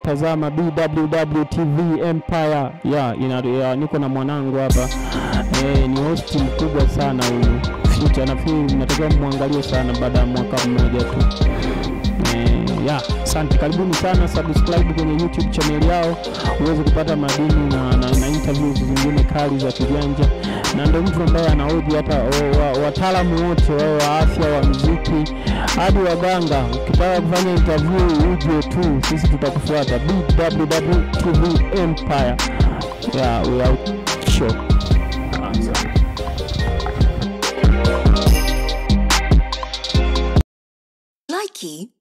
unatazama BWW TV Empire ya, ina, ya niko na mwanangu hapa eh, ni host mkubwa sana huyu Future, nafikiri natakiwa mwangalie sana baada ya mwaka mmoja tu eh, ya asante, karibuni sana, subscribe kwenye YouTube channel yao uweze kupata madini na, na, na interviews zingine kali za kijanja, na ndio mtu ambaye anahoji hata o- wa- wataalamu wote wao wa afya wa muziki hadi waganga. Ukitaka kufanya interview uje tu, sisi tutakufuata. BWW TV Empire, yeah, we are show. Likey